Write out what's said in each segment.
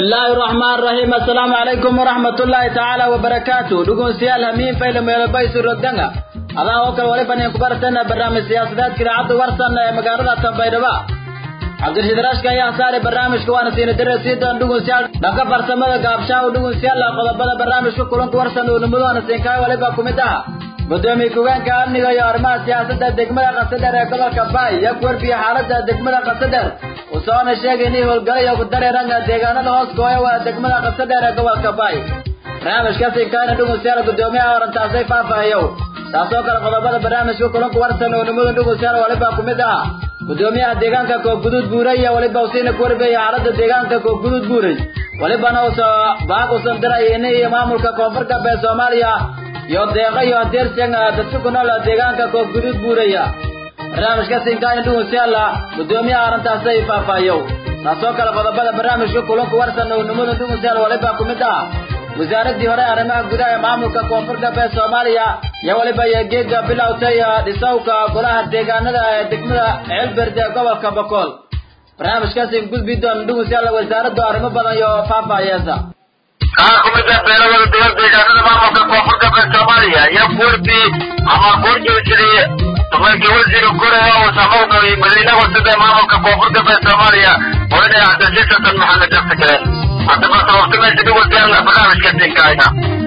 bismillaahi raxmaan raxiim assalaamu calaykum waraxmatullaahi tacaala wabarakaatu dhegeystayaal hamiin fayla meelabaysu rogdanga adaa oo kale wali baneen kubartana barnaamij siyaasadeedka idaacadda warsan ee magaalada tanbaydhaba cabdirashiid rashka ayaa saari barnaamijka waana siina dare sii doon dhegeystayaal dhanka farsamada gaabshaa u dhegeystayaal qodobada barnaamijka kulanka warsan uu nimadoona siinkaay waliba ku mid ah gudoomiye ku-geenka amniga iyo arrimaha siyaasadda degmada qasadheer ee gobolka baay iyo ku warbiya xaaladda degmada qasadheer usoona sheegay inay howlgalayo ku dareeranga deegaanada hoos gooya waa degmada qasadheer ee gobolka baay barnaamijkaasi inkaana dhegeystayaal gudoomiyaha orantaasay faahfaahiyow taasoo kale qodobada barnaamijka kulanka warsan oo nimada dhegeystayaal waliba ku mid ah gudoomiyaha deegaanka koogguduud buuray iyo waliba usiina ku warbiya xaaladda deegaanka koogguduud buuray walibana uso baaq usan diray in iyo maamulka koonfur galbeed soomaaliya iyo deeqa iyo adeersan dadka ku nool deegaanka koogguduud buuraya barnaamijka sinkaani dhugusyaala gudoomiyaha arrintaasay faahfaahiyow taasoo kale qodobada barnaamijka kulanka warsan oo nimada dhugusyaal waliba ku mid ah wasaaradii hore arrimaha gudaha ee maamulka koonfur galbeed soomaaliya iyo waliba iyo geega bilowtay dhisawka golaha deegaanada ee degmada ceelberd ee gobolka bokool barnaamijkaasi gudbi doon dhugusyaal wasaaraddu arrimo badan iyo faahfaahiyeesa kaa kumida beelawada dowlad deegaanada maamulka koonfur galbeed soomaaliya iyo kurdi ama kurjoojiri duqeykii wasiir korea oo samowga madiina wasada maamulka koonfur galbeed soomaaliya wayna cabdilsiis xasan maxamed aftigaleen haddaba sababta dhugusyaal barnaamijka sinkaayna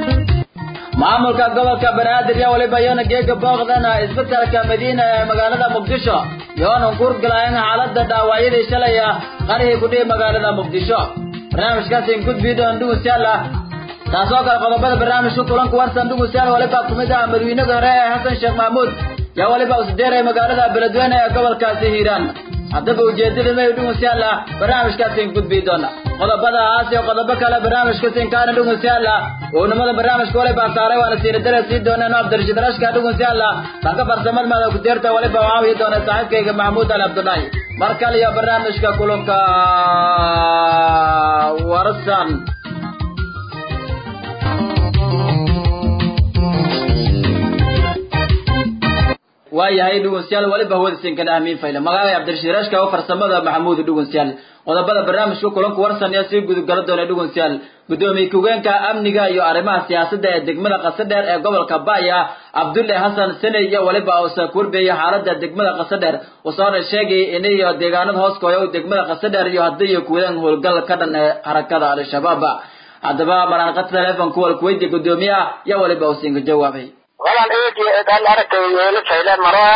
maamulka gobolka banaadir iyo waliba iyona geega booqdana isbetelka madiina ee magaalada muqdisho iyoona kurgalayan xaalada dhaawacyadii shalay qarihii ku dhihi magaalada muqdisho barnaamijkaasi gudbi doon dhugusyaal ah taasoo kale qodobada barnaamijka kulanka warsan dhugusyaal waliba ku mid ah madaweynada hore ee xasan sheekh maxamuud yaa waliba usdeeray magaalada beledweyne ee gobolkaasi hiiraan haddaba ujeedada may dhugusyaal ah barnaamijkaasi gudbi doona qodobadaas iyo qodobo kale barnaamijka sinkaana dhugusyaal ah uu nimada barnaamijka waliba saaray waana siina dare sii dooneen cabdirashiid rashka dhugusyaal ah dhanka farsamada maada ku deerta waliba waawiyi doona saaxiibkayga maxamuud ali cabdullaahi mar kale iyo barnaamijka kulanka warsan waayahay dhugusyaal waliba hawada sinkana amiin fayla magacay cabdirashiid rashka oo farsamada maxamuud dhugusyaal qodobada barnaamijka kulanka warsan ayaa sii gudugala doona dhugusyaal gudoomiye ku-geenka amniga iyo arrimaha siyaasadda ee degmada qasadheer ee gobolka baaya cabdulle xasan sene iyo waliba uusa kurbeeya xaalada degmada qasadheer usoona sheegay inayo deegaanada hoos kooya degmada qasadheer iyo haddii iyo kuwadaan howlgal ka dhan ee harakada al-shabaab haddaba maraanqata telefonka walkuweydiya gudoomiyaha iyo waliba uusinka jawaabay walaan eegi eedaan aragtay yeelo fayle maro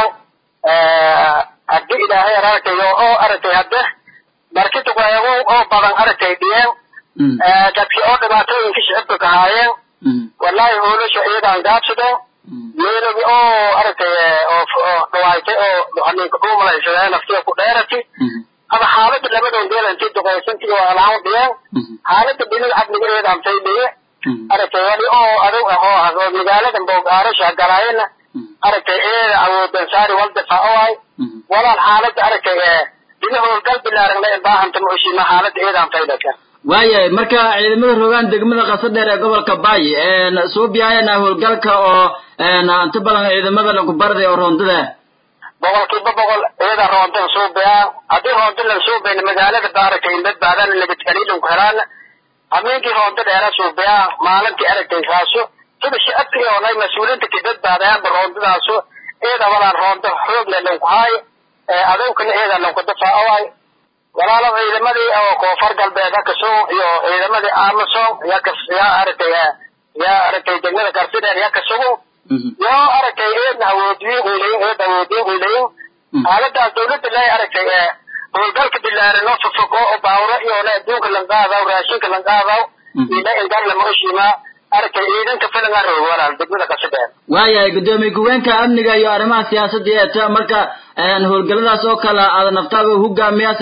haddi ilaahay aragtayo oo aragtay hadde markita weego oo badan aragtay dhiyeen dadkii oo dhibaatooyinka shicibka kahaayeen wallahi hoolasha iyadaan gaabsadeen meelagi oo aragtay oo dhawaaytay oo haninka dhuumalaysadeen naftiya ku dheerati ama xaalada labadoon deelantii duqaysantii waa alaan dhiyeen xaalada dhinaga cadniga iyadaan faydhiye aragtay wali oo adag ah oo ah oo magaalada boogaarasha galaayana aragtay eeda awoodan saari wal difaaco waay walaan xaalada aragtay dina howlgal bilaaran la baahanta muushima xaalada eedaan faydaka waayahay marka ciidamada rogaan degmada qasadheer ee gobolka baay soo biyaayana howlgalka oo inta badan ciidamada lagu barday oo roondada boqolkiiba boqol iyada roontan suubiyaa haddii roonta lan suubayna magaalada ba aragtay in badbaadaan nabadgelyadhan ku helaan habeenkii roonta dheera suubiyaa maalintii aragtay kaaso sida shicabkii oo lay mas-uuliinta ka badbaadayaanba roontadaaso eeda walaan roonta xoogna lanku haayo adowkana eeda lanku difaaco waay walaalo ciidamadii oo koonfur galbeed hakaso iyo ciidamadii amason yaa aragtay yaa aragtay degmada garsidheer yaa kasugu yoo aragtay eedna awoodiyin uleyin eed awoodiyin uleyin xaaladaas dawladda lay aragtay howlgalka bilaaran oo fofog oo baawro iyo le adduunka lanqaadaw raashinka lanqaadaw ila ingaan lama oshimaa aragtay ciidanka filangaa roog walaal degmada qasadheer waayahay gudoomiye ku-geenka amniga iyo arrimaha siyaasadda ee ta marka howlgaladaas oo kale aada naftaada hogaamiyaas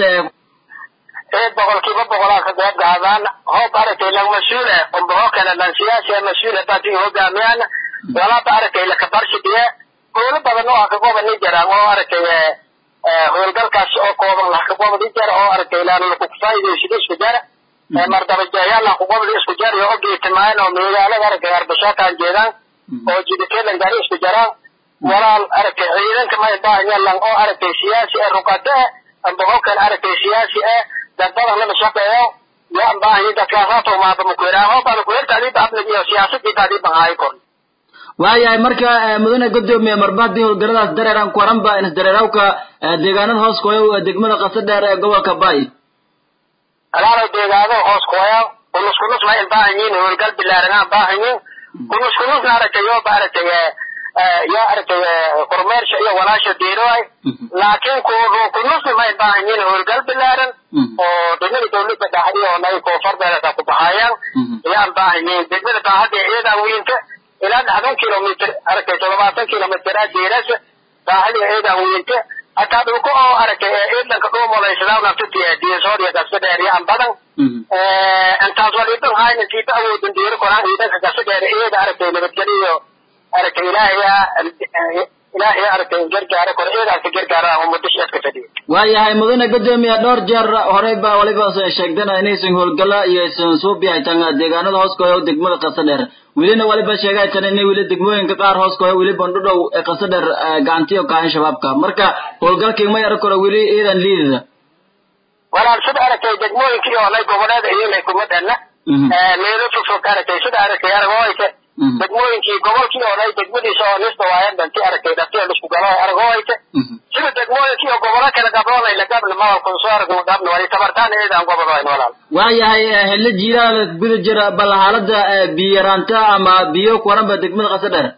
eed boqolkiiba boqolaa ka qayb qaadaan hoob aragtay lang mas-uule umbaho kale lan siyaasi mas-uule baati hogaamiyaan walaaba aragtay lakabarshidiye howlo badan oo hakagobani jiraan oo aragtay howlgalkaas oo kooban hakagobadi jira oo aragtay laan lakukufaa'idaysida isku jara mardabajayaal hakugobadi isku jar iyo ogeetimaan oo magaalada aragtay arbashaakaan jeedaan oo jidikeelan gaari isku jaraan walaal aragtay ciidanka may baahanyalan oo aragtay siyaasi ee rugate ambaho kale aragtay siyaasi eh dad badan lama shaqeeyo yaan baahanyi dadkaasaato maaba makueraa hoobaan kuherta adiiba abnig iyo siyaasadiiba adiiban haayo kor waayahay marka mudane gudoomiye marba haddii howlgaladaas dareeran kuwaranba inas dareerawka deegaanada hoos kooya degmada qasa dheer ee gobolka bay alaalo deegaado hoos kooya kunus kunus ma in baahanyiin howlgal bilaaranaan baahanyiin kunus kunusna aragtay yooba aragtay yaa aragtay kormeersha iyo walaasha deeroay laakiin kunusna ma in baahanyiin howlgal bilaaran oo degmada dawladda dhaxdi oo nay koonfur beelata ku baxayaan yaan baahanyiin degmada baahada iyadaa wiinta ilaa dhaxdan kilomitr aragtay toddobaatan kilomitr ah deerasa baahada iyadaa wiinta hataa dhulka oo aragtay ciidanka dhuumolaysadaw naftati diisoodiya gasa dheer yaan badan intaas waliban hayn intiiba awoodin diiro koraan ciidanka gasa dheer iyada aragtay nabadgeliyo aragtay ilaahay ilaahay aragtay gargaara kor iyadaas gargaara ummadisha iska fadhiyo waayahay mudane gudoomiye dhowr jeer horey baa waliba sheegdana inaysan howlgala iyo aysan suubi haytan deegaanada hoos kooya degmada qasa dheer welina waliba sheegaytan inay weli degmooyinka qaar hoos kooya weli bandhudhow ee qasa dheer gacantiyo kaahan shabaabka marka howlgalkii ma yaro karo weli iidan liidida walaal sida aragtay degmooyinkii oo nay goboleeda iyolay kuma dhanna meelo fogfog aragtay sida aragtay aragooysa degmooyinkii gobolkii oo nay degmadiisa oo nista waayan dhanti aragtay dhafti lisku galo aragooysa sida degmooyinkii oo gobolo kala gabroonayla gabna mawalkun soo aragna gabna wali tabartaan eedaan gobol wayn walaal waayahay xilli jiilaal guda jira bal xaalada biyo yaraanta ama biyo kuwaranba degmada qasa dheer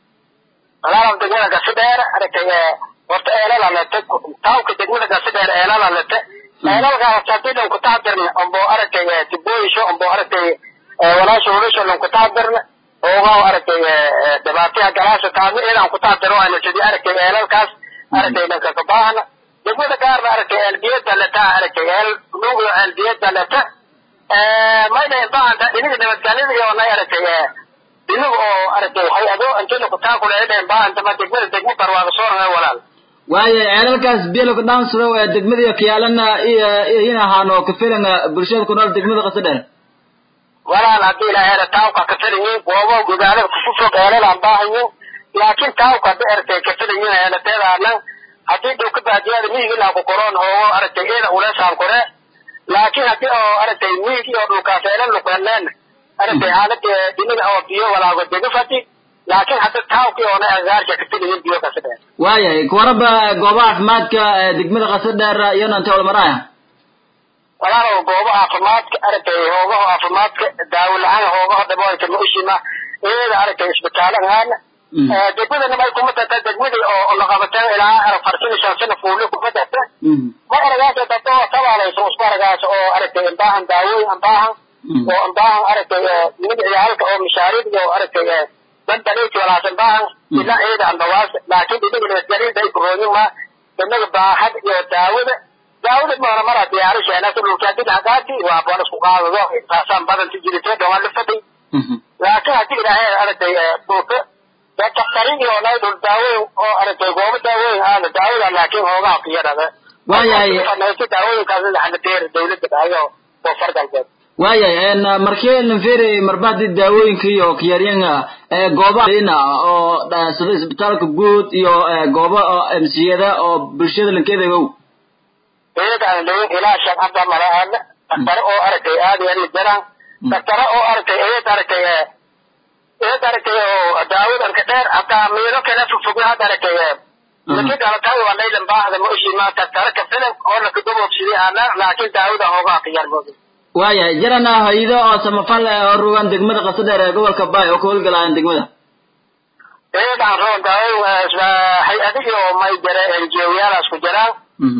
walaal degmada qasa dheer aragtay horta eelala lete taawka degmada qasa dheer eelala lete eelalkaas hadii dhan ku taxdirna ombo aragtay tibooyisho ombo aragtay walaasha hulisho dhan ku taxdirna oogaa aragtay dhibaataya galaasha taadna eedaan ku taxdiro ayna sidii aragtay eelalkaas aragtay dhanka kabaahna degmada gaarna aragtay eelbiyada leta aragtay eel nuugiyo eelbiyada leta mayna inbaanta iniga nabadgelyada iyo nay aragtay iniga oo aragtay hay-ado intayna kutaakula edha inbaanta ma degmada degmo barwaaga sooranga walaal waayo ceelalkaas bielka dhaansado ee degmada kiyaalana in ahaano kafilan bulshada ku nool degmada qasa dheer walaal haddii ilaaheera taawka kafilanyiin goobo magaalada kufufog eelalaan baahanyiin laakiin taawka hadda aragtay kafilanyiin eelateedaanan haddii dhulka baadiyada miigi ilaa ku koroon hoogo aragtay eeda uleesaan kore laakiin haddii oo aragtay miigi oo dhulkaas eela luqeleen aragtay xaalada diniga oo biyo walaago degafati laakiin hadda taawkii oona agaarsha kafilanyiin biyo kasa dheer waayahay kuwaraba goobaha caafimaadka degmada qasa dheer iyana intay walmaraya walaalow goobo caafimaadka aragtay hoogaho caafimaadka daawo la-aan hoogaho dhaboolka ma ushima iyada aragtay isbitaalahaana degmadana may kuma tata degmadii oo laqabateen ilaa arag farsan shan sana fuuli kuma tata ma aragaas dada oo tabaalayso isku aragaas oo aragtay imbaahan daawooyin imbaahan oo imbaahan aragtay mid ciyaalka oo mashaariid iyo aragtay bandaleyti walaas imbaahan ilaa iyada ambawaas laakiin inaga nabadgelyada ay kurooyin ma inaga baahad iyo daawada daawada maana mara diyaarisha inasa dhulkaadid hagaati waa boon isku qaadado taasaan badanti jiritay dhawaan la faday laakiin haddii ilaahay aragtay dhulka daktarin iyo nay dhul daawooyin oo aragtay goobo daawooyin aada daawada laakiin hoogaha kiyadhada waayahay daawooyinkaas laxana deer dawladda dhahayo koonfur galbeed waayahay markii lanferi marbahdi daawooyinka iyo kiyaryanga goobaina oo sida isbitaalka guud iyo goobo mciyada oo bulshada lankeedagow iyadaan leyin ilaa shan hadda malaana daktare oo aragtay aada iyo aad jaraan daktare oo aragtay iyad aragtay iyad aragtay oo daawadanka dheer hataa miino kale fogfogna hadda aragtay laki dhalatay waa laylan baahda ma ushima daktare ka filan oo lakadoboobsidii aana laakiin daawada hoogaha ka yarmooda waayahay jarana hay-ado oo samafal oo rugan degmada qasa dheer ee gobolka baay oo ka howlgalaayaan degmada iyadaan roon daawo hay-adihii oo may jare enjiyoyaalaas ku jiraan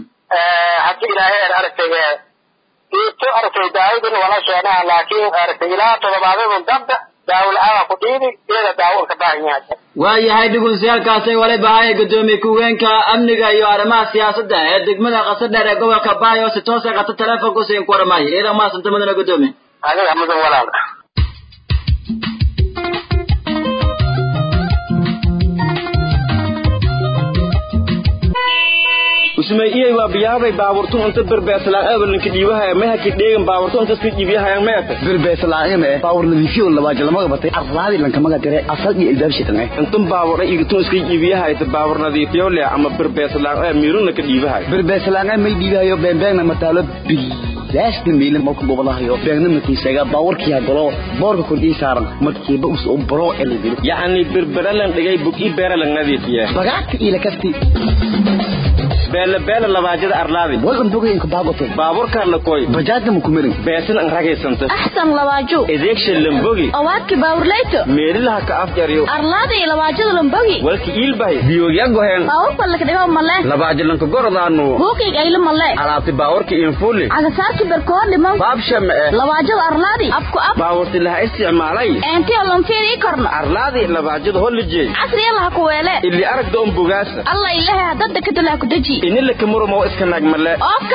haddii ilaahay aragtay iito aragtay daawodin wala sheenaha laakiin aragtay ilaa todobaadadun dambe daawo la-aan ku dhiibi iyada daawo ka baahan yahay waayahay dhugunsiyaalkaasay waliba haya gudoomiye ku-weenka amniga iyo arrimaha siyaasadda ee degmada qasa dheer ee gobolka baay oo si toosa qata telefonka usiin ku waramaayo iyadan maasanta madana gudoomiye adiga mudan walaal usmay iyay waa biyaabay baaburtun inta berbeeslaan ebelinka dhiibahaya meha kidheegan baaburtun inta iska dhiibiyahayaan meete berbeeslaan ee baawur nadiifiyo labaajo lamaga batay arlaadi lankamaga dire asal iyo ilbaabshitan eh intan baabur ay igtun iska dhiibiyahayta baabur nadiifiyo leh ama berbeeslaan ee miiruna ka dhiibahay berbeeslaan ee may dhiibahayo beenbeegna mataalo bil laasti meelin ma ku gobolahayo beegna makiisaga baawarkiya galo boorka kordhii saaran markiiba us u baro elidiri yacni berberalan dhigay bug i beeralan nadiifiye bagaagta ila kasti beele beele labaajada arlaadi wadan bogayenka baagote baaburkaa la koy bajaajna ma kumirin beesan an ragaysanta axsan labaaju edeegsha lambogi owaadki baawurleyto meelilaha ka afjaryo arlaada iyo labaajada lombogi walki iilbahay biyogya goheen baawurka lakadhigo male labaajilanka gordaanu buukig aylo male alaabti baawarka infuli cagasaarki berkoor dhimo baabshama eh labaajada arlaadi abku ab baawarti laha isticmaalay eentiyo lomfiirii korno arlaadi labaajada holijey casriya laha ku weele ili aragda un bugaasa alla ilahe hadada kadulaha ku deji inila kamurumo iska nagmale oofka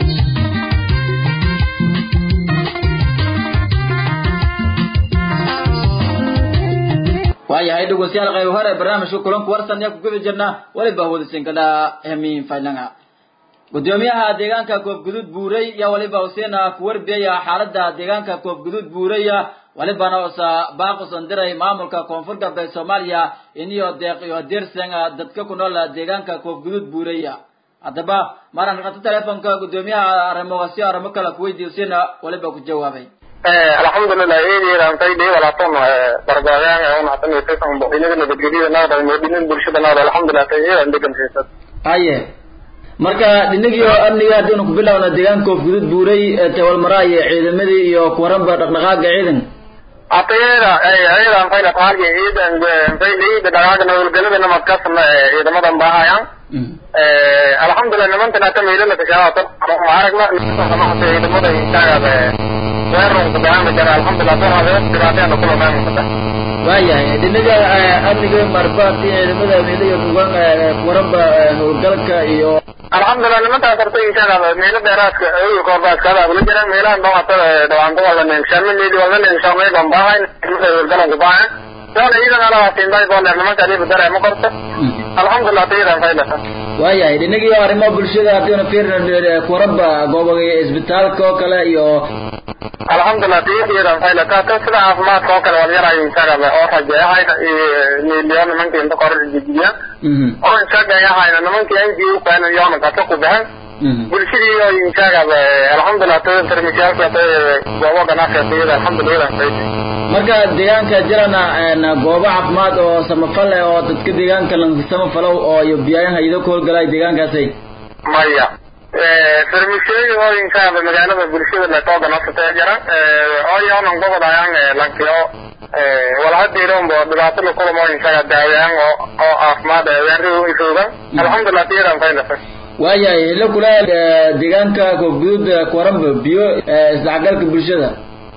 waayahay dhegeystayaal qayb hore barnaamijka kulanku warsan yaa ku guda jirnaa weliba wadasinkada hemiin faylanga gudoomiyaha deegaanka koobguduud buurey yaa waliba huseena ku warbiyaya xaalada deegaanka koobguduud buureya walibana usa baaqusan diray maamulka koonfur galbeed soomaaliya iniyo deeq iyo dirsan dadka ku nool deegaanka koobguduud buureya haddaba maran qata telefonka gudoomiyaha arrimohaasi arrimo kale kuweydiiy huseena waliba ku jawaabay alxamdulilah eedeedan fayday walaatan barbaagaan oo naxtan iyo saysan boqinada nabadgelyada naada moodinin bulshada naada alxamdulilah tay eedan degan haysad haye marka dhinagii oo amniga haddiinu ku bilowna deegaanka koofguduud buuray tewalmara iyo ciidamadii iyo kuwaranba dhaqdhaqaaga ciidan atayada eedan fayla taarge eedan fayday dhaqaaga nabadgelyada namadkasna ciidamadan baahayaan alxamdulilah nimantan hata meelana kashaawata aragna ciidamada intaagaada weerarka dagaama jara alxamdulilah doradeed dhibaatayana kula maamulkata waayahay dhinaga amniga marbaati ciidamada meelo iyo kugan kuwaranba howlgalka iyo alxamdulilah nimantaas horta intaagaada meelo dheeraadka iyo koorbaadkaada abula jiraan meelahan dhawata dhawaanto wala neegshaame meeli wala neegshaamay ban baahayn ciidamada howlgalanku baahan doona iidan alawaasinday boondeer nimanka adiiba dare ma qorto alxamdulilah tayidan faylata waayahay dhinagii oo arrimo bulshada haddiinu fiirina kuwaranba goobaga isbitaalka oo kale iyo alxamdulilah tayadiidan faylata ta sida caafimaadka oo kale walyarayo insagaba oo rajeehayna miliyo nimankii inta kor jijiya oo insagayahayna nimankii n g u kayna yoona kata ku baxan bulshadii oo insagaba alxamdulilah ta farmasiyaasha ta goobo ganacsiga tayada alxamdulilah fayda marka deegaanka jirana goobo caafimaad oo samafal eh oo dadka deegaanka la samafalow oo iyo biyayaha ido ku howlgalay deegaankaasay maya farmasiyoyi oo inshaalla magaalada bulshada lasoo ganacsataa jira oo yoonan gobodayaan lankiyo walhadiironbo dhibaato lakulamo inshaga daawayaan oo oo caafimaad weerrihu isoogan alxamdulilah tiyadan faylasa waayahay ila kula deegaanka koofguduud kuwaranba biyo isdhexgalka bulshada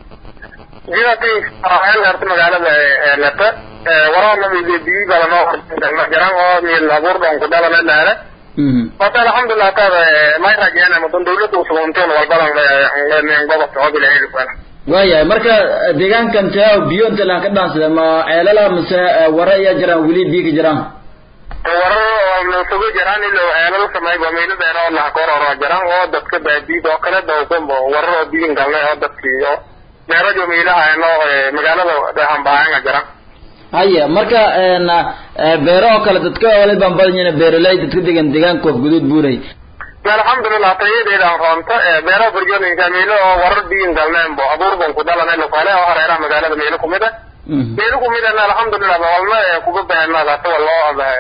jidati horta magaalada lata waraana biyi badan oo jiran oo mil abuur dhan ku dhalana laala horta alxamdulilah taada may rajeena mudan dawladda usugunteen walbadan gobobka oo bilaheeduana waayahay marka deegaankan taa biyo inta laha ka dhaansada ma ceelala mise wara ayaa jiraan weli biyo ka jiraan warar nasugu jiraan ilo ceelal samayba meelo dheer oo laha kororo jiraan oo dadka baadiid oo kale dawsanba warar oo biyin galne oo dadkii oo meerajo meelaha no magaalada dhahanbaanga jiraan haya marka beero oo kale dadka wali baan badan yihiin beeraley dadka degan deegaanka koofguduud buuray alxamdulilah tayadeedan roonto beero burjooyinka meelo oo warar biyin galneenbo abuurban ku dhalanay lokale oo hareeraha magaalada meelo kumid ah meelo kumid ahna alxamdulilah walna kuga bahanadata waloo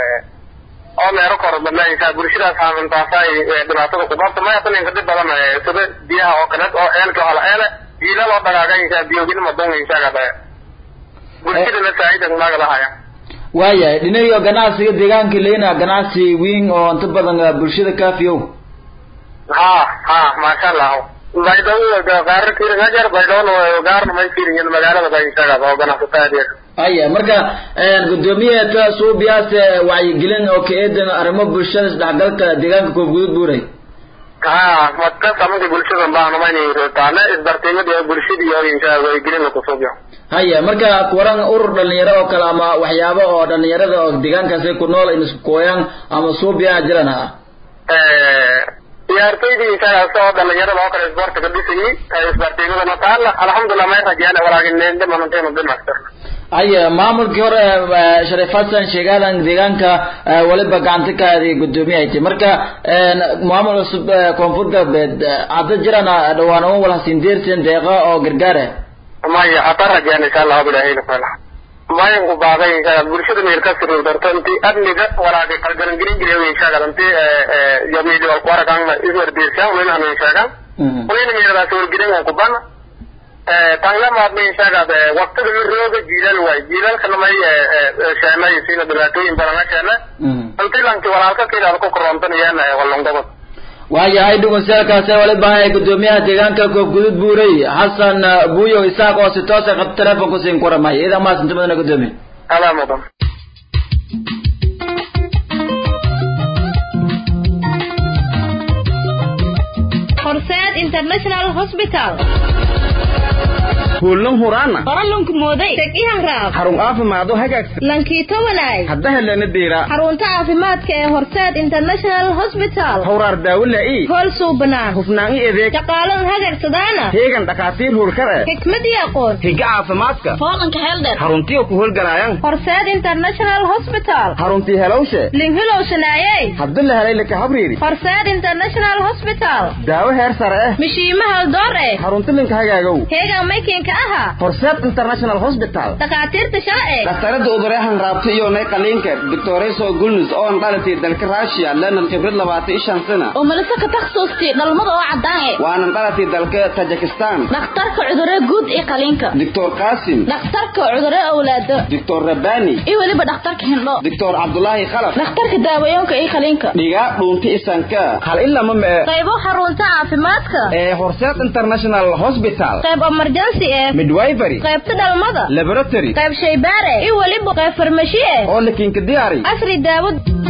oo meero korodbadna insha bulshadaas haamintaasay dhibaatada ku qabta maya tan inka dhib badan sida biyaha oo kale oo eelka hala eele jiila loo dhagaaga insha biyogin madon inshaga bulshadana saacidan naga lahaya waayahay dhinayo ganacsiga deegaanka leyna ganacsi weyn oo inta badan bulshada kaafiyow ha ha maasha allah baydhabo gaara kiringajar baydhabona gaarna may kirinyin magaalada ba inshaga oo ganacsataa haya marka gudoomiyaha suubiyaas wacyigelin oo ka eedan arrimo bulshada isdhexgalka deegaanka koofguduud buuray ha madka samanka bulshada baanumayna taane isbartiimada bulshadii oo insha wacyigelin lakusubiyo haya marka kuwaran urur dhalinyaro oo kale ama waxyaabo oo dhalinyarada oo deegaankaasi ku nool in isku kooyaan ama suubiyaha jiran ha ciyaartoydii inshaagaas oo dhalinyarada oo kale isboortiga dhisayay isbartiimadana taala alxamdulilah may rajeen walaakin dhimanantaynu dhimastir haye maamulkii hore eh, shariif xasan sheegaadan deegaanka eh, waliba gacanta ka aaday guddoomiyaha ti marka eh, maamul cusub eh, koonfur galbeed eh, hadda jirana dhawaan uun wala sindeersan deeqa oo gargaare maya hata rajaan insha allahu bilahayna fala mayan ku baaqay insha bulshada meel ka sirri darto inti amniga walaaqi qalgaran gelin gelin insha allah inti yamidi wal qara kan iswar dirsan wala anu insha allah wala meel da sor gelin ku ban tangla maad me insha allah waqtiga mi rooga jiilal way jiilal kana may shaanay sina dhibaatooyin badan shaana inti lanki walaalka kale ku korontan yana walongobad waayahay dhugunsiyaalkaasi waliba ee guddoomiyaha deegaanka koofgudud buurey xasan eh, buuyo isaaq oo si toosa qab telefonku siin kuramay idan maasinta madana guddoomiye alaa mudan horseed international hospital kuulan huraana qoralunku mooday teg i hanraab xarun caafimaado hagaagsan lankiito walaay hadda helana deera xarunta caafimaadka ee horseed international hospital hawraar daawo la'ii hool suubanaan hufnaan i adeeg shaqaalan hagagsadaana heegan dhakhaatiir hurkare xikmad iyo aqoon higa caafimaadka foolanka heeldheer xaruntiyo ku howlgalaayaan horseed international hospital xaruntii helowshe linhilow shanaayey hadda la helay laka habriiri horseed international hospital daawo heer sare eh mishiimaha door eh xarunti linka hagaagow heegan maykiinka aha horseed international hospital dhakhaatiirta sharci dhakhtarada udureexan raabta iyo nay qaliinka doctoreso gulnus oo aan dhalatay dalka russia lenan khibrad labaatan iyo shan sana oo malise ka takhasuustay dhalmada oo caddaan eh waanan dhalatay dalka tajikistan dhakhtarka cudurro guud iyo qaliinka doctor qasim dhakhtarka cudurro awlaado doctor rabani iyo weliba dhakhtarka hindho doctor cabdulaahi khalaf dhakhtarka daawooyinka iyo qaliinka dhigaa dhuunta isanka hal ilama mee qaybo xarunta caafimaadka ee horseed international hospital qayb emergency eh midwifery qaybta dhalmada laboratory qayb shaybaare iyo weliba qayb farmashi eh oo lakinka diyaari casri daawo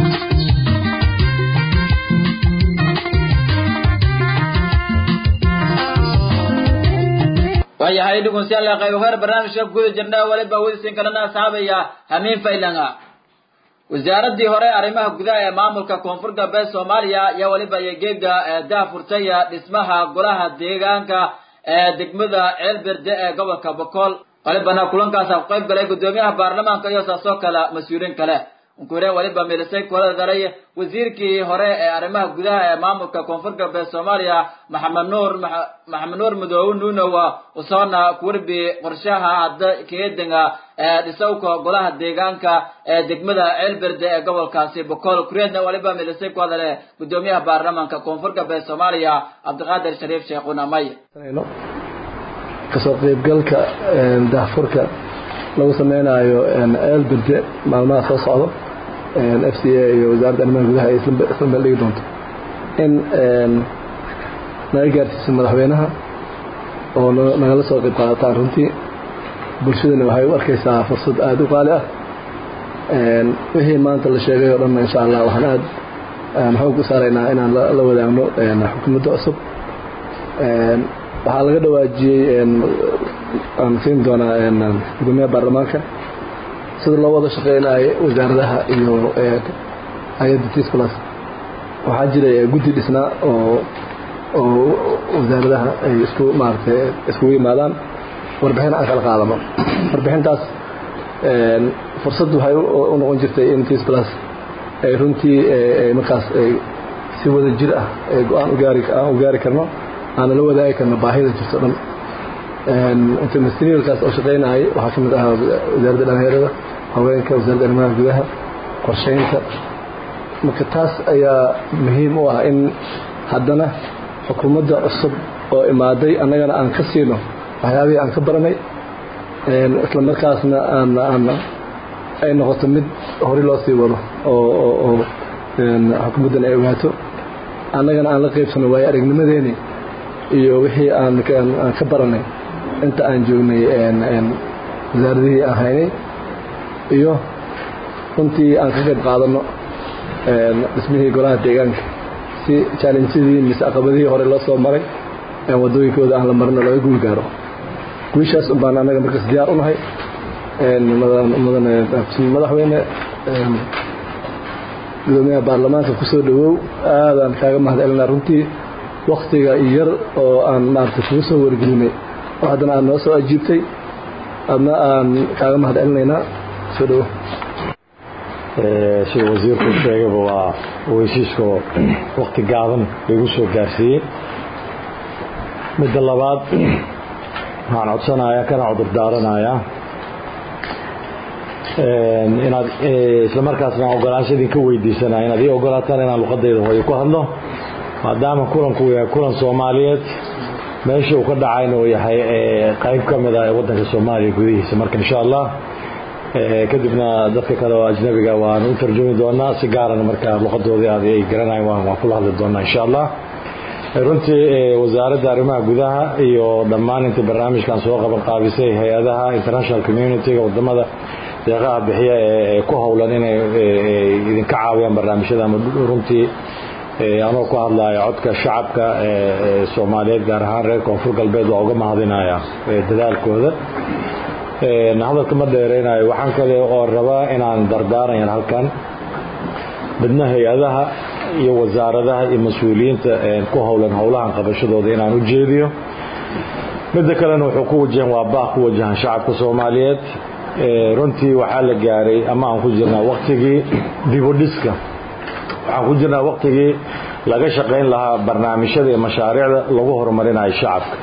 waayahay dhugunsiyaal qayb hore barnaamijka guda jirna waliba wadisin kalena asxaabaya hamiin faylanga wasaaradii hore arrimaha gudaha ee maamulka koonfur galbeed soomaaliya ayaa waliba iyo geega daafurtay dhismaha golaha deegaanka ee degmada ceelberde ee gobolka bokool walibana kulankaasa ku qayb galay guddoomiyaha baarlamaanka iyo saasoo kale mas-uuliin kale unkure waliba milisay kula daray wasiirkii hore ee arrimaha gudaha ee maamulka koonfur galbeed soomaaliya maxamed nuur maxamed nuur madoobe nuunowa usoona kuwarbi qorshaha hadda keedanga ee dhisowka golaha deegaanka ee degmada ceelberde ee gobolkaasi bokool kureedna waliba milisay ku hadale guddoomiyaha baarlamaanka koonfur galbeed soomaaliya cabdiqaadir shariif sheekhuna may kasoo qaybgalka daahfurka lagu sameynayo ceelberde maalmaha soo socdo f c a iyo wasaaradda arrimaha gudaha ay isla meel dhigi doonto in naga gaarsiiso madaxweynaha oo nagala soo qayb qaadataan runtii bulshadana waxay u arkaysaa fursad aada u qaali ah wixii maanta la sheegay oo dhanna insha allah waxaan aada xoog u saaraynaa inaan la wadaagno xukuumadda cusub waxaa laga dhawaajiyey aan siin doonaa gudoomiyaha baarlamaanka sida loo wada shaqeynayo wasaaradaha iyo hay-adda tis plus waxaa jiray guddi dhisnaa oo oo wasaaradaha ay isku maaragtay iskugu yimaadaan warbixin aan kala qaadano warbixintaas fursad waxay u noqon jirtay in tis plus ay runtii markaas si wada jir ah go-aan ugaari aan u gaari karno aana la wadaagi karno baahida jirto dhan interministerialkaas oo shaqeynayay waxaa ka mid ahaa wasaaradda dhalinyarada haweenka wasaaradda arrimaha gudaha qorsheynta marka taas ayaa muhiim u ah in haddana xukuumadda cusub oo imaaday annagana aan ka siino waxyaabihii aan ka baranay isla markaasna aan aan ay noqoto mid hori loo sii wado oo oo xukuumaddan ay ogaato annagana aan la qaybsano waayo aragnimadeeni iyo wixii aan ka baranay inta aan joognay wasaaradihii aan haynay iyo runtii aan ka qayb qaadano dhismihii golaha deegaanka si chaalenjadii mise caqabadihii hore loo soo maray wadooyinkooda aan la marino laga guul gaaro guushaas un baan annaga markaas diyaar u nahay madaxweyne gudoomiyaha baarlamaanka kusoo dhawow aadaan kaaga mahad celinaa runtii waktiga yar oo aan maaragtay kugu soo wargelinay oo haddana aad noo soo ajiibtay adna aan kaaga mahad celinaynaa soo dhawo sida wasiirku sheegayba waa weysiiskoo wakti gaaban lagu soo gaarsiiyey midda labaad waxaan codsanayaa kana cudur daaranayaa inaad islamarkaasna ogolaansha idinka weydiisanaya inaad ii ogolaataan inaan luqadayda hooyo ku hadlo maadaama kulanku yahay kulan soomaaliyeed meesha uu ka dhacayna uu yahay qayb ka mid ah ee waddanka soomaaliya gudihiisa marka insha allah kadibna dadka kale oo ajnabiga waan u tarjumi doonaa si gaarana marka luqadoodii aad ay garanayan waan kula hadli doonaa insha allah runtii wasaaradda arrimaha gudaha iyo dhammaan intii barnaamijkan soo qaban qaabisay hay-adaha international community-ga wadamada deeqaha bixiya ee ku howlan inay idinka caawiyaan barnaamijyada ama runtii anoo ku hadlaya codka shacabka soomaaliyeed gaar ahaan reer koonfur galbeed waa uga mahadinaya dadaalkooda hadalka ma dheereynayo waxaan kale oo rabaa inaan dardaarayan halkan midna hay-adaha iyo wasaaradaha iyo mas-uuliyiinta ku howlan howlahan qabashadooda inaan u jeediyo midda kalena wuxuu ku wajahan waa baaq ku wajahan shacabka soomaaliyeed runtii waxaa la gaaray ama aan ku jirnaa waktigii dibudhiska waxaan ku jirnaa waktigii laga shaqayn lahaa barnaamijyada iyo mashaariicda lagu horumarinayo shacabka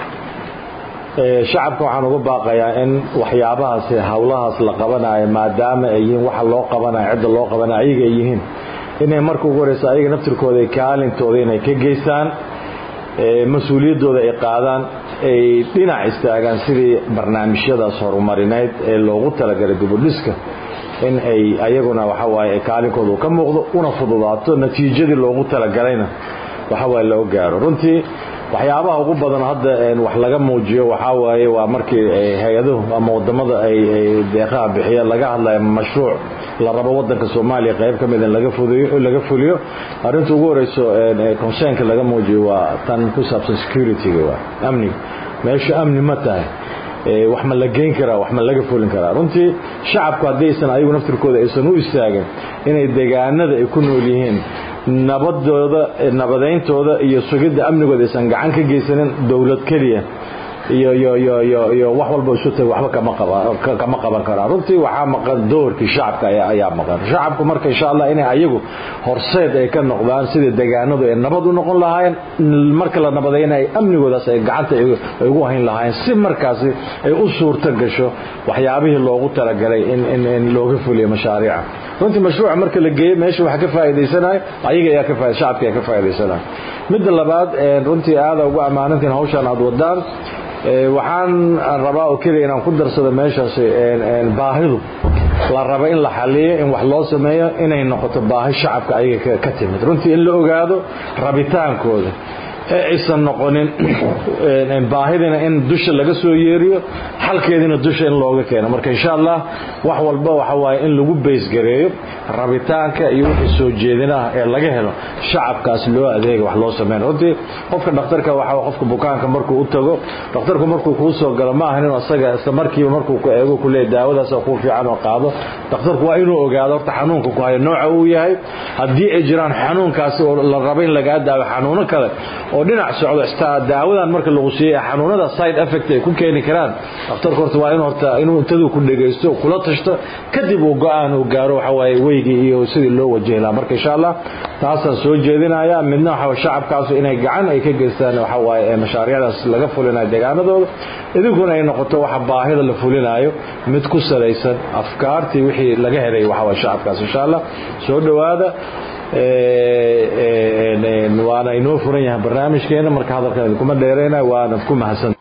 shacabka waxaan uga baaqayaa in waxyaabahaas howlahaas la qabanayo maadaama ay yihiin waxa loo qabanayo cidda loo qabanayo ayaga ay yihiin inay marka ugu horeysa ayaga naftirkooda kaalintooda inay ka geystaan mas-uuliyaddooda ay qaadaan ay dhinac istaagaan sidii barnaamijyadaas horumarineyd ee loogu talagalay dibudhiska in ay ayaguna waxawaaye kaalinkooda ka muuqdo una fududaato natiijadii loogu talagalayna waxawaaye loo gaaro runtii waxyaabaha ugu badan hadda wax laga muujiyo waxaa waaye waa markii hay-aduhu ama wadamada ay deeqaha bixiya laga hadlayo mashruuc la rabo wadanka soomaaliya qayb ka mid in laga fuliyo arinta ugu horeyso concernka laga muujiyo waa tan ku saabsan securityga waa amniga meesha amni ma tahay wax ma la geyn karaa wax ma laga fulin karaa runtii shacabku haddaysan ayagu naftirkooda aysan u istaagin inay deegaanada ay ku nool yihiin nabadooda nabadayntooda iyo sugidda amnigooda aysan gacan ka geysanin dowlad keliya iyo iyo iyo iyo iyo wax walba isu taga waxba kama qaban kama qaban karaa runtii waxaa maqan doorkii shacabka ayaa ayaa maqan shacabku marka insha allah inay ayagu horseed ay ka noqdaan sidii deegaanadu ay nabad u noqon lahaayeen marka la nabadayna ay amnigoodaas ay gacanta ay ugu hayn lahaayeen si markaasi ay u suurto gasho waxyaabihii loogu talagalay in in in looga fuliyo mashaariica runtii mashruuca marka la geeyo meesha waxa ka faa'iidaysanayo ayaga ayaa ka faa'iid shacabka ayaa ka faa'iidaysanayo midda labaad runtii aada ugu ammaanantiin hawshan aad wadaan waxaan rabaa oo keliya inaan ku darsado meeshaas baahidu la rabo in la xaliyo in wax loo sameeyo inay noqoto baahi shacabka ayaga ka timid runtii in la ogaado rabitaankooda ee aysan noqonin baahidina in dusha laga soo yeeriyo xalkeedina dusha in looga keeno marka insha allah wax walba waxa waaye in lagu baysgareeyo rabitaanka iyo wixii soo jeedinaha ee laga helo shacabkaas loo adeega wax loo sameyn runtii qofka dhakhtarka waxa qofka bukaanka markuu u tago dhakhtarku markuu kuu soo galo ma ahan inuu asaga isla markiiba markuu ku eego ku leeyahay daawadaas ku fiican oo qaado dhakhtarku waa inuu ogaado horta xanuunka ku hayo nooca uu yahay haddii ay jiraan xanuunkaasi oo la rabo in lagaa daawo xanuuno kale oo dhinac socdo istaa daawadan marka lagu siiyay xanuunada side effect ay ku keeni karaan dhakhtarku horta waa inuu horta inuu intaduu ku dhegaysto kula tashto kadib uu go-aan uu gaaro waxa waaye weygii iyo sidii loo wajahi lahaa marka insha allah taasaan soo jeedinaya midna waxa shacabkaasu inay gacan ay ka geystaan waxa waaye mashaariicdaas laga fulinayo deegaanadooda idinkuna ay noqoto waxa baahida la fulinayo mid ku salaysan afkaartii wixii laga helay waxa waaye shacabkaas insha allah soo dhowaada waana inoo furan yahay barnaamijkeena marka hadalkan idinkuma dheereyna waana ku mahadsan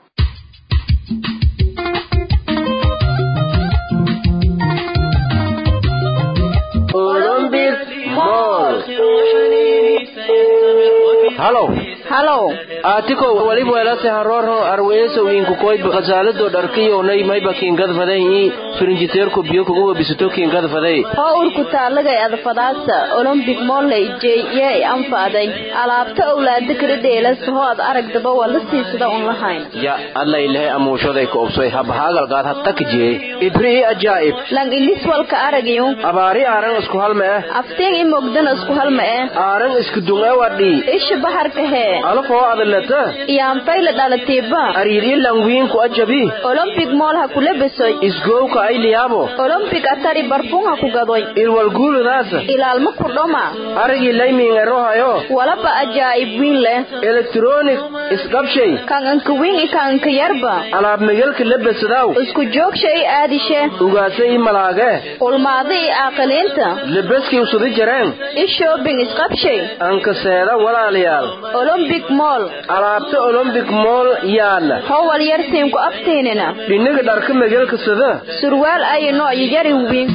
halow halow aatikow waliba welase harorho arweesowinku koyd khasaalado dharkiyownay mayba kiingadfaday ii firinjiteerku biyo kuguba bisato kiingadfaday hoo urku taalagay adfadaasa olombik molley jey yee i anfaaday alaabta owlaada kala dheelas hoo ad aragdaba waa la siisada un lahayn ya alla ilahay amuushaday ka obsoy habhaagalgaad hattakjee ibrii ajaa'ib lang ilis walka aragiyu abaari aaran isku halma eh afteen i mogdana isku halma eh aaran isku dunga wadhii isha baharkahee alafoo adalata iyaanfayla dhalatiiba ariirilan wiinku ajabi olombik mool ha kula besoy isgowka ayliyaabo olombik atari barfun ha ku gadoy ilwalguuludaasa ilaalma kudhoma arigii laymiingerohayo walaba ajaa'ib wiin leh elektronik isqabshay kan anka wiin i kan anka yarba alaab megelka labasadaw isku joogsha i aadishe ugaasa i malaage ulmaada i aaqiliinta lebaskii usudi jareen i shoobing isqabshay anka seeda walaalayaal olombik mool alaabta olombik mool yaalla howal yarsiinku aftiinina dhiniga dharka megelka sada surwaal ayi nooc yari wiin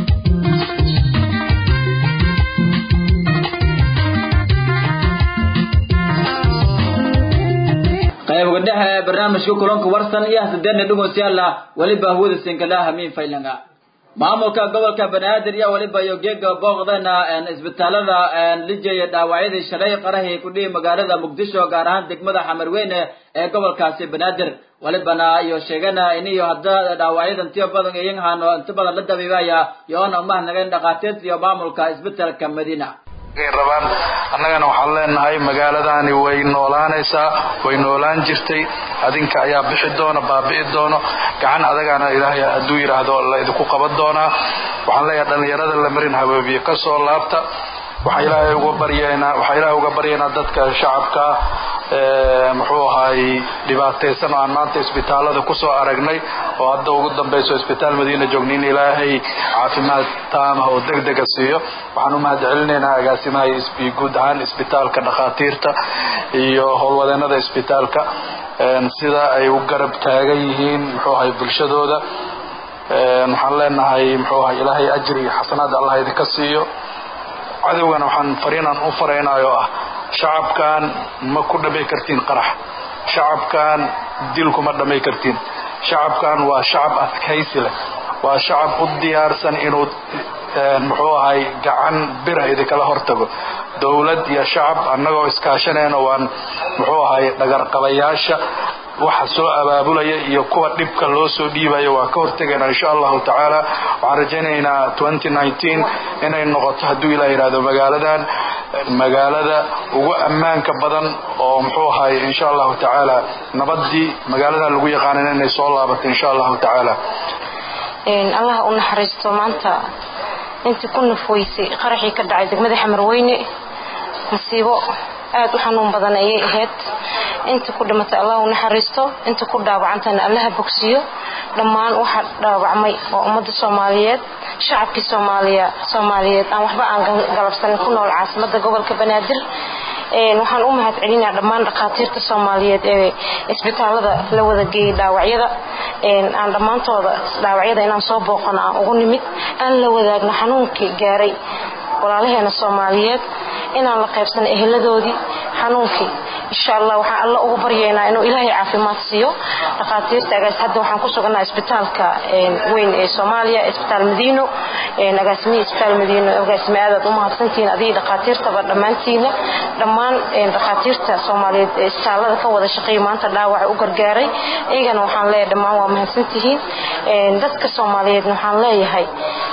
qayb dhexe ee barnaamijka kulanka warsan iyo hasadeena dhugonsyaala weliba hawada sinkalaha miin faylanga maamulka gobolka banaadir iyo weliba iyo geega booqdana isbitaalada lijaya dhaawacyadii shalay qarahii kudhihi magaalada muqdisho gaar ahaan degmada xamarweyne ee gobolkaasi banaadir walibana iyo sheegana iniyo hadda dhaawacyadan tiyo badan iyan hano inta badan la dabiibaya yoona umahnagan dhakhaatiirta iyo maamulka isbitaalka madiina rabaan annagana waxaan leenahay magaaladani way noolaanaysaa way noolaan jirtay adinka ayaa bixi doona baabi'i doono gacan adagaana ilaahay hadduu yidhaahdo la idinku qaban doonaa waxaan leeyahay dhallinyarada la marin habaabiye ka soo laabta waxaa ilaahay uga baryaynaa waxaa ilaahay uga baryaynaa dadka shacabka muxuu ahaay dhibaataysan oo aan maanta isbitaalada kusoo aragnay oo hadda ugu dambayso isbitaal madiina joogni in ilaahay caafimaad taamah oo degdega siiyo waxaan u mahad celinaynaa agaasimaha guud ahaan isbitaalka dhakhaatiirta iyo howlwadeenada isbitaalka sida ay u garab taagan yihiin muxuu ahay bulshadooda waxaan leenahay muxuu ahay ilaahay ajri iyo xasanaad allah idinka siiyo cadowgana waxaan fariinan u faraynayo ah shacabkan ma ku dhamay kartiin qarax shacabkan dil kuma dhamay kartiin shacabkan waa shacab adkaysi leh waa shacab u diyaarsan inuu muxuu ahay gacan birah idinkala hortago dowlad iyo shacab annagoo iskaashanayna waan muxuu ahay dhagarqabayaasha waxa soo abaabulaya iyo kuwa dhibka loo soo dhiibaya waa ka hortegaynaa insha allahu tacaala waxaan rajaynaynaa inay noqoto hadduu ilah yidhahdo magaaladan magaalada ugu ammaanka badan oo muxuu ahay insha allahu tacaala nabadii magaaladan lagu yaqaanan inay soo laabato insha allahu tacaala allah u naxariisto maanta intii ku nafweysay qaraxii ka dhacay degmada xamarweyne masiibo aada u xanuun badan ayay ahayd inta ku dhimatay allah u naxariisto inta ku dhaawacantana allaha bogsiyo dhammaan waxa dhaawacmay waa ummadda soomaaliyeed shacabkii soomaaliya soomaaliyeed aan waxba aan galabsanin ku nool caasimadda gobolka banaadir waxaan u mahad celinaa dhammaan dhakhaatiirta soomaaliyeed ee isbitaalada la wada geeyay dhaawacyada aan dhammaantooda dhaawacyada inaan soo booqano aan ugu nimid aan la wadaagno xanuunkii gaaray walaalaheena soomaaliyeed inaan la qaybsano eheladoodii xanuunkii insha allah waxaan alla ugu baryaynaa inuu ilaahay caafimaad siiyo dhakhaatiirta agaas hadda waxaan ku suganaa isbitaalka weyn ee soomaaliya isbitaal madiino agaasimihii isbitaal madiino agaasime aadaad u mahadsantihiin adigii dhakhaatiirtaba dhammaantiina dhammaan dhakhaatiirta soomaaliyeed ee isbitaalada ka wada shaqeeya maanta dhaawaca u gargaaray iyagana waxaan leeyahay dhammaan waa mahadsantihiin dadka soomaaliyeedna waxaan leeyahay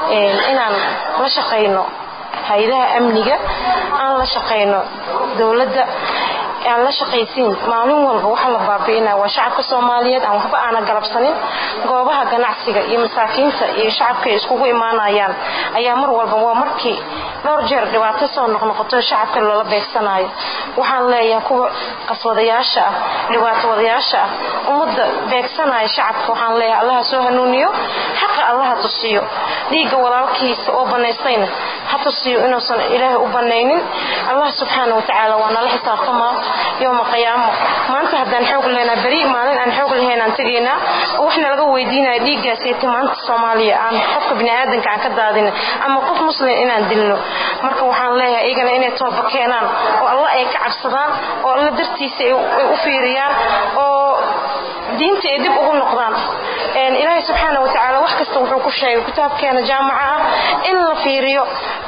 inaan la shaqayno hay-adaha amniga aan la shaqayno dowladda aan la shaqaysiin maalin walba waxa la baabi'inaa waa shacabka soomaaliyeed aan waxba aana galabsanin goobaha ganacsiga iyo masaakiinta iyo shacabka ay iskugu imaanayaan ayaa mar walba waa markii dhowr jeer dhibaato soo noqnoqoto shacabka loola beegsanayo waxaan leeyahay kuwa qaswadayaasha ah dhibaatowadayaasha ah ummadda beegsanaya shacabka waxaan leeyahay allaha soo hanuuniyo xaqa allaha tusiyo dhiigga walaalkiisa oo banaystayna ha tusiyo inuusan ilaahay u banaynin allah subxaana watacaala waa nala xisaabtamaa yowma qiyaamo maanta haddaan xoog lehnaa beri maalin aan xoog lahayn aan tegaynaa oo waxna laga weydiinaya dhiiggaasiyta maanta soomaaliya aan qofka biniaadanka aan ka daadin ama qof muslim inaan dilno marka waxaan leeyahay iyagana inay tooba keenaan oo alla ay ka cabsadaan oo alla dartiisa ay u fiiriyaan oo diinta ay dib ugu noqdaan ilaahay subxaana watacaala wax kasta wuxuu ku sheegay kitaabkeena jaamaca ah in la fiiriyo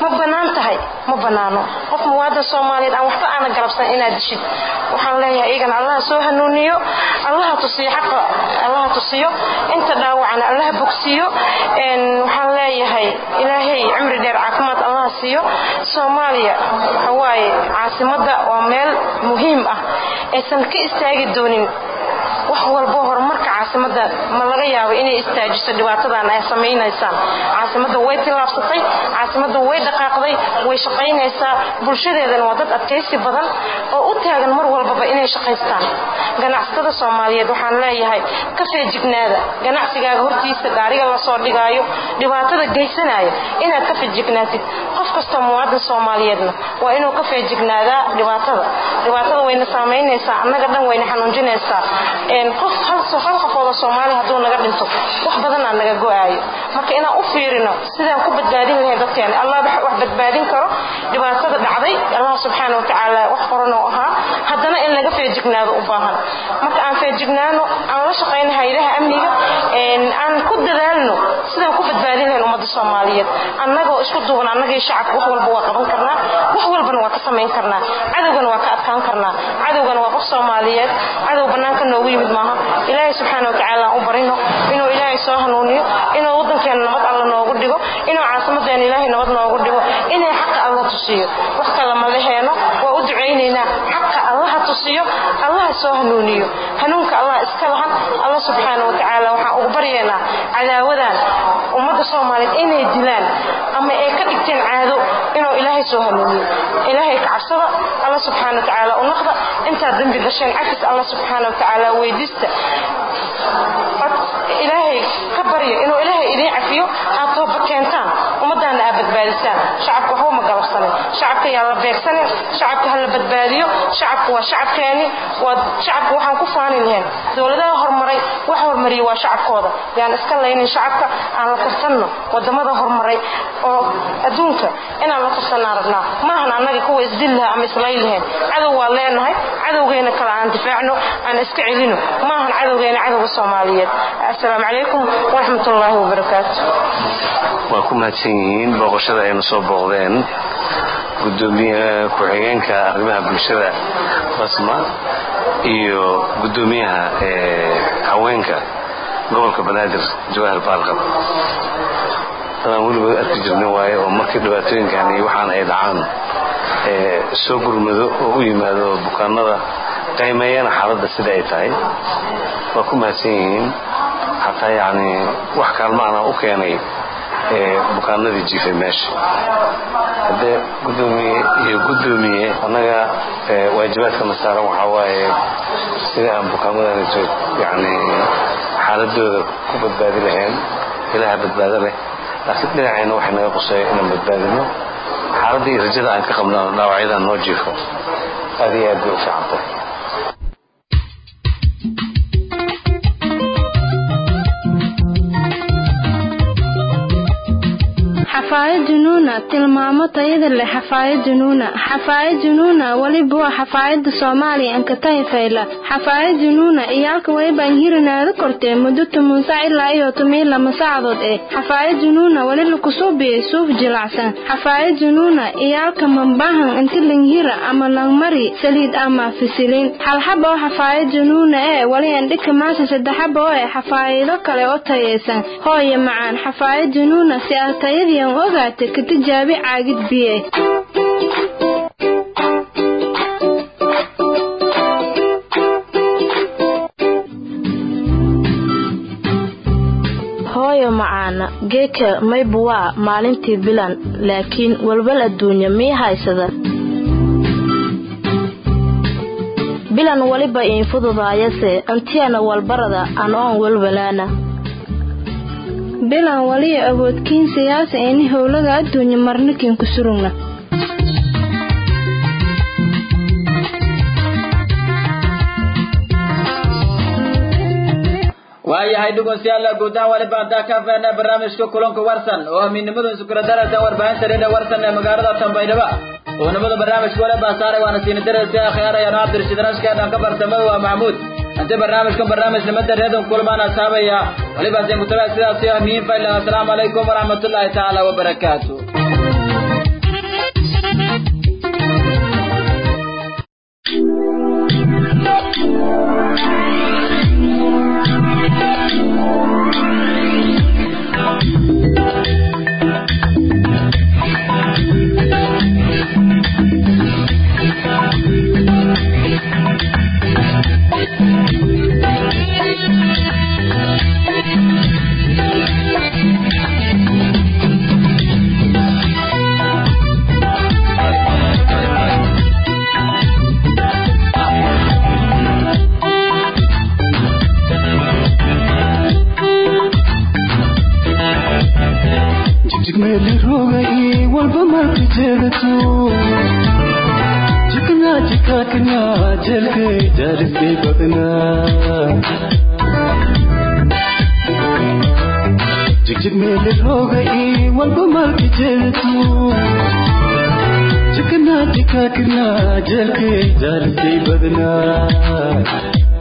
ma bannaan tahay ma bannaano qof muwaadan soomaaliyeed aan waxba aana galabsan inaad dishid waxaan leeyahay iyagana allaha soo hanuuniyo allaha tusiyo xaqa allaha tusiyo inta dhaawacana allaha bogsiiyo waxaan leeyahay ilaahay cimri dheer caafimaad allaha siiyo soomaaliya waxa waaye caasimadda waa meel muhiim ah aysan ka istaagi doonin wax walbo horumarka caasimada ma laga yaabo inay istaajiso dhibaatadan ay samaynaysaan caasimada way tillaabsatay caasimada way dhaqaaqday way shaqaynaysaa bulshadeedana waa dad adkaysi badan oo u taagan mar walbaba inay shaqaystaan ganacsatada soomaaliyeed waxaan leeyahay ka feejignaada ganacsigaaga hortiisa gaariga lasoo dhigaayo dhibaatada geysanaya inaad ka feejignaatid qof kastoo muwaadin soomaaliyeedna waa inuu ka feejignaadaa dhibaatada dhibaatada wayna saamaynaysaa annaga dhan wayna xanuunjinaysaa qof hal qofooda soomaaliya hadduu naga dhinto wax badanaa naga go-aayo marka inaan u fiirino sidaan ku badbaadin lahayn dadkeena allah wax badbaadin karo dhibaatada dhacday allah subxaana watacaala wax qoran oo ahaa haddana in laga feejignaado u baahan marka aan feejignaano aan la shaqayno haydaha amniga aan ku dadaalno sidaan ku badbaadin lahayn ummadda soomaaliyeed annagoo isku duuban annagii shacabka wax walba waa qaban karnaa wax walbana waa ka samayn karnaa cadowgana waa ka adkaan karnaa cadowgana waa qof soomaaliyeed cadow bannaanka noogu yimid maaha ilaahay subxaana watacaala aan u barino inuu ilaahay soo hanuuniyo inuu waddankeena nabad alla noogu dhigo inuu caasimadeena ilaahay nabad noogu dhigo inay xaqa alla tusiyo wax kale ma leheeno waa u ducaynaynaa xaqa allaha tusiyo allaha soo hanuuniyo hanuunka allah iska lahan alla subxaana watacaala waxaan ugu baryaynaa cadaawadan ummadda soomaaliyeed inay dilaan ama ay ka dhigteen caado inuu ilaahay soo hanuuniyo ilaahay ka cabsada alla subxaana watacaala u naqda intaad dembi gasheen cafis alla subxaana watacaala weydiista ilaahay ka baryo inuu ilaahay idiin cafiyo aad tooba keentaan ummaddaana aad badbaadisaan shacabka waxba ma galabsanin shacabka yaa la beegsanin shacabka ha la badbaadiyo shacabka waa shacabkeeni waa shacabka waxaan ku faani lahayn dowladaha horumaray wax hormariya waa shacabkooda yaan iska laynin shacabka aan la tartanno wadamada horumaray oo adduunka inaan la tartannaan rabnaa maahan annaga kuwa isdil laha ama islay lahayn cadow waa leenahay cadowgeena kale aan difaacno aan iska celino maahan cadowgeena cadowga soomaaliyeed assalaamu calaykum waraxmat ullaahi wabarakaatu waa ku mahadsan yihiin booqashada aynu soo booqdeen gudoomiye ku-xigeenka arrimaha bulshada basma iyo gudoomiyaha haweenka gobolka banaadir jawaahir baalqab dadaan weligood arki jirna waaye oo markii dhibaatooyinkan iyo waxaan ay dhacaan soo gurmado oo u yimaado bukaanada qaymeeyana xaaladda sida ay tahay waa ku mahadsan yihiin xataa yacni wax kaalmaana u keenay bukaanadii jiifay meesha haddee gudoomiye iyo gudoomiye annaga waajibaadkana saaran waxaa waaye sida aan bukaamadanito yani xaaladooda ku badbaadi lahayn ilaha badbaado leh laakiin dhinacayna waxay naga quseeya inaan badbaadino xaaladda iyo rajada aan ka qabno dhaawacyadan noo jiifo aad iyo aad bay u fiicantay xafaayad junuuna tilmaamo tayada leh xafaayad junuuna xafaayad junuuna weliba waa xafaayada soomaaliya ankatahi fayla xafaayad junuuna iyaalka waybaan hirinaada kortee muddo toban sac ilaa iyo toban lama saacadood eh xafaayad junuuna weli lakusuubiyey suuf jilacsan xafaayad junuuna iyaalka mambahan inti langhira ama langmari saliid ama fisilin halxaba oo xafaayad junuuna ee weli andhika maasha saddexaba oo eh xafaayido kale oo tayaysan hooye macaan xafaayad junuuna si aad tayadiian ogaata ka tijaabi caagid biye hooyo macaana geeka maybu waa maalintii bilan laakiin walwal adduunya mii haysada bilan weliba iin fududaayase antiyana walbarada an oon walwalaana bilan waliya awoodkiin siyaasa ini howlaga adduunya marnikin ku surugna waayahay dhegeystayaal guud ahaan waliba hadaa ka fahna barnaamijka kulanka warsan oo amiinnimadan sukradarasan warbaahinta reedha warsan ee magaalada Tanbaydhaba oo nabada barnaamijka waliba saaray waana siin darasi akhyarayaan Cabdirashiid Rashka dhanka bartamo waa Mahmuud inta barnaamijkan barnaamij nimada reedan kulmaan asaabaya waliba siin ku tagaa sidaas iyo amiin fayla assalaamu calaykum waraxmatullaahi tacaala wabarakaatuh jigmeeli rogay walba marka jeedato jikna jikakna jelkay jaarisay badnaa jigjigmeeli rogay walba marka jeedato jikna jikakna jelkay jaarisay badnaa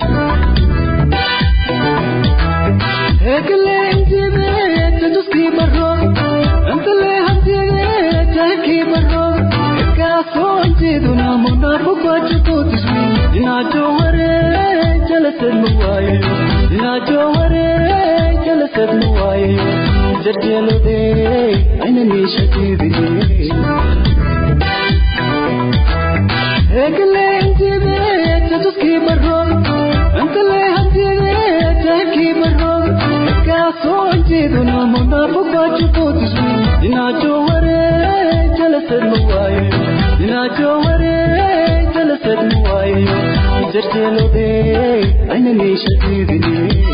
Ekle intibe tajuski barro Antale hantiyage jahki barro Eka sonjiduna munafu kwachuku tismi Dina joware jalasad muwaye Dina joware jalasad muwaye Jarjelo de aina nishati dile Ekle intibe tajuski barro Antale hantiyage jahki barro soojiduna munafuqachukutismi dinajoware jalasad muwaye dinajoware jalasad muwaye jarjelode aina nishadidine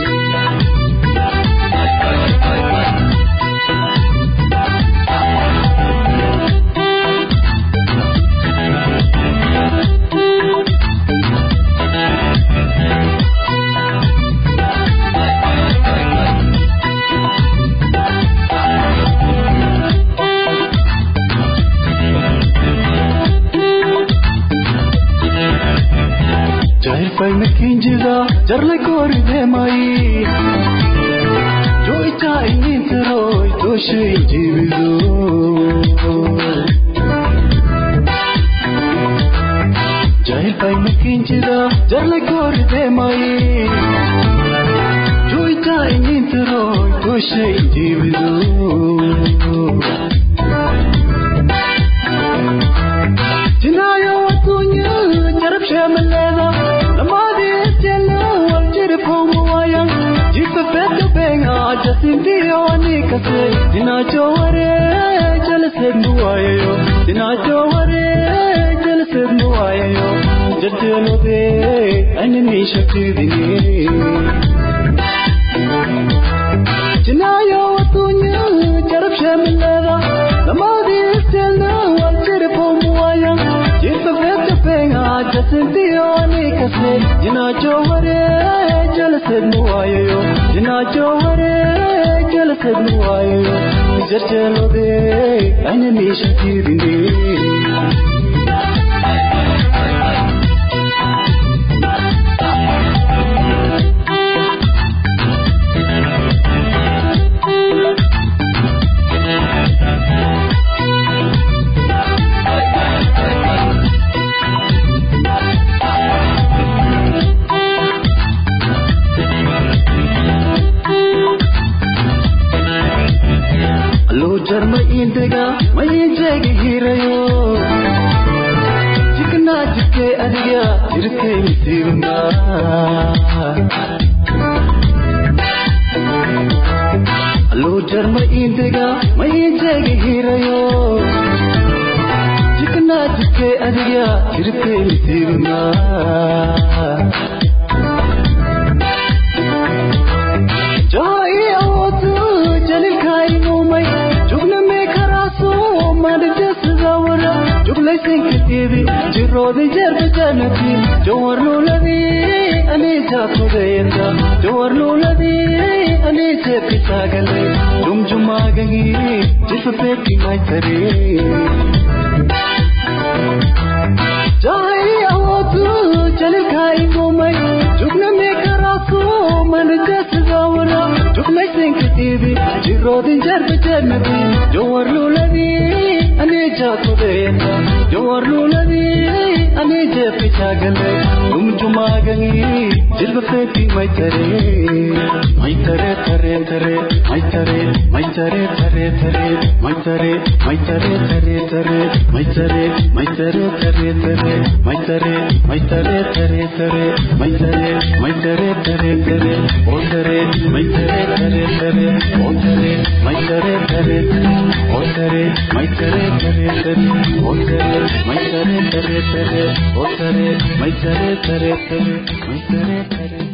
Jahil kinjida jarlay koride mai Jo icha ingin teroy to shay jibido Jahil pai kinjida jarlay koride mai Jo icha ingin teroy to shay jibido Jinayo atunya jarab shamalena Lamadi estela waljiri pomo waya Jipa peto benga jasinti yawani kase Dina joware jalased muwayo Dina joware jalased muwayo Jajjelo de anani shakti dini Jinayo atunya jarab shamalena Lamadi estela waljiri pomo waya Jipa peto benga jasinti yawani kase Jina joware jalased muwayo Jina joware jalased muwayo Jarjelo de anani shakti dini Allo jarma indega mai jegi hirayo Jikna jikke adiga jirke misirna Allo jarma indega mai jegi hirayo Jikna jikke adiga jirke misirna Joy awotu jalil kai numai jugna me kharaso mad jas zawara juglai sing kitibi jirodi jarb janati jawar luladi ane jaatu gayenda jawar luladi ane jepi sagale jum juma gagi jis peti mai tare Joy awotu jalil kai numai jugna me kharaso mad jas zawara juglai sing kitibi jirodi jarb janati jawar luladi ane jaatu gayenda jawar luladi ane jepi sagale jum jumagani jilba feti mai tare mai tare tare tare mai tare mai tare tare tare mai tare mai tare tare tare mai tare mai tare tare tare mai tare mai tare tare tare mai tare mai tare tare tare o tare mai tare tare tare o tare mai tare tare tare o tare mai tare tare tare o tare mai tare tare tare o tare mai tare tare tare mai tare tare